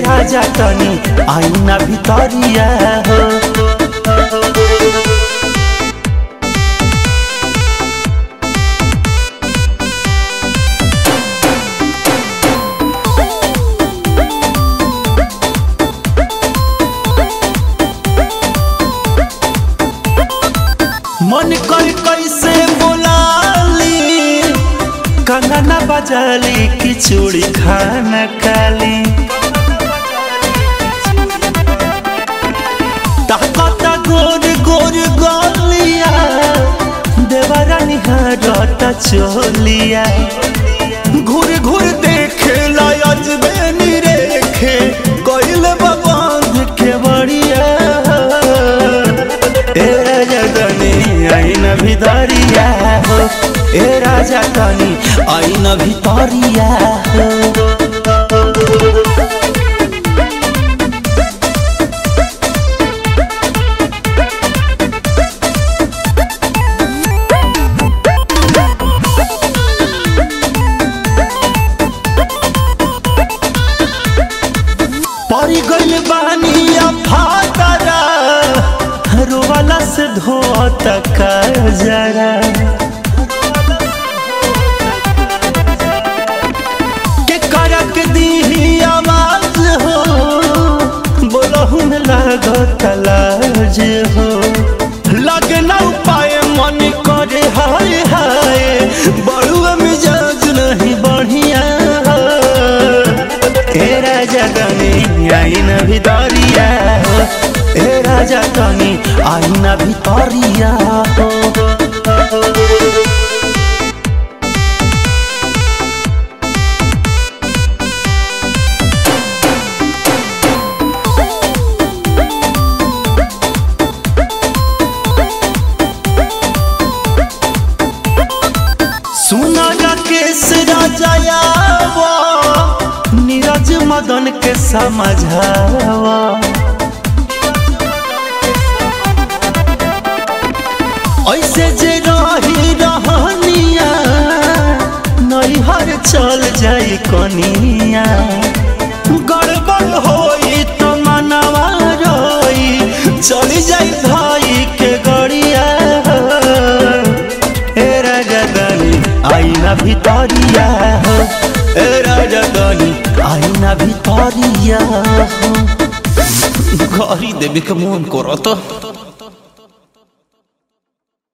राजा तनी आईना भितरिया हो मन कर कैसे बोलाली कंगना बजाली कि चूड़ी खाना काली ताकता गोर गोर गलिया देवरा निहारता चोलिया घूर घूर देखे लायज बेनी रेखे कोइल बाबांध के बड़िया ए राजा तनी आईना भितरिया हो ए राजा तनी आईना भितरिया हो परी गइल बानी फातरा रोवाला से धोत का जरा के करक दी आवाज हो बोलहु में लागत लाज हो लगना उपाय मन करे हाय हाय बड़ुआ मिजाज नहीं बढ़िया ए राजा तनी आईना भितरिया हो ए राजा तनी आईना भितरिया हो सुना राकेश राजायावा नीरज मदन के समझावा ऐसे जे रही रहनिया नैहर चल जाई कनिया गड़बड़ होई तो मनवा रोई चली जाई भाई के गड़िया ए राजा दानी आईना भितरिया हो ए राजा दानी आईना भितरिया हो घरी देवे के मन करत